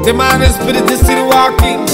The man is spirit is still walking.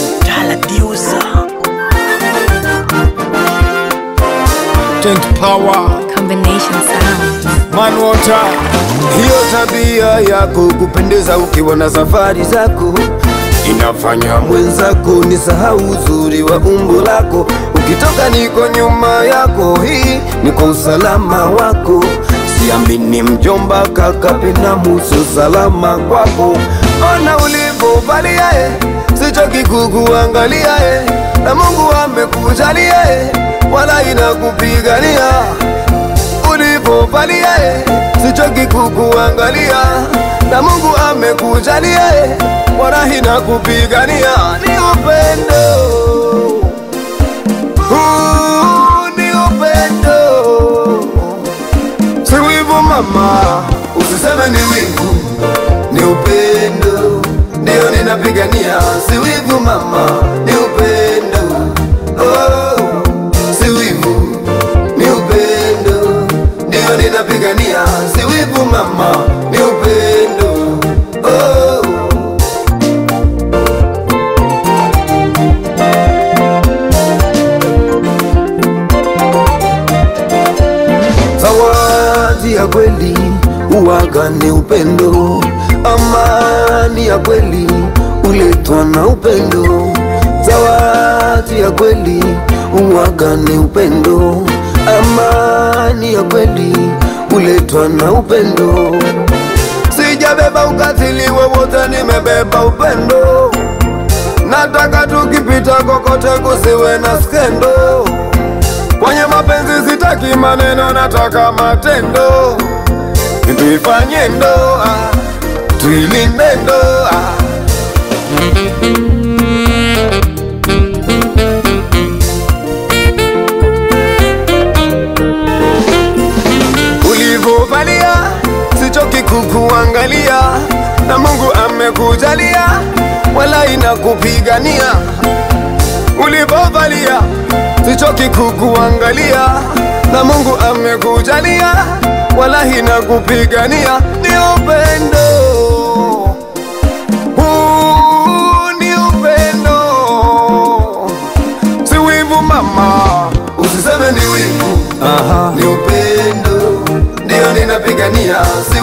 Change power, Combination sound. man water. Hiyo tabia yako kupendeza ukiwa na safari zako inafanya mwenzako ni sahau uzuri wa umbo lako. Ukitoka niko nyuma yako, hii ni kwa usalama wako. Siamini mjomba, kaka Pinamu, sio salama kwako. Ona ulivyovalia eh, sichoki kukuangalia eh, na Mungu amekujalia eh, wala inakupigania ulivyovalia eh, sichoki kukuangalia na Mungu amekujalia eh, wala hina kupigania ni upendo Huu ni upendo si wivu mama, usiseme ni wivu, ni upendo ndio ninapigania, si wivu mama, ni upendo oh, si wivu ni upendo ndio ninapigania, si wivu mama, ni upendo oh. Zawadi ya kweli uwaga ni upendo, amani ya kweli uletwa na upendo. Zawadi ya kweli uwaga ni upendo, amani ya kweli uletwa na upendo. Sijabeba ukatili wowote, nimebeba upendo. Nataka tukipita kokote kusiwe na skendo. Kwenye mapenzi sitaki maneno, nataka matendo. Tuifanye ndoa, tuilinde ndoa. Ulivyovalia sichoki kukuangalia, na Mungu amekujalia, wala inakupigania ulivyovalia sichoki kukuangalia, na Mungu amekujalia, wala hina kupigania. Ni upendo huu, ni upendo, si wivu mama, usiseme ni wivu. Aha. Ni upendo ndio ninapigania, si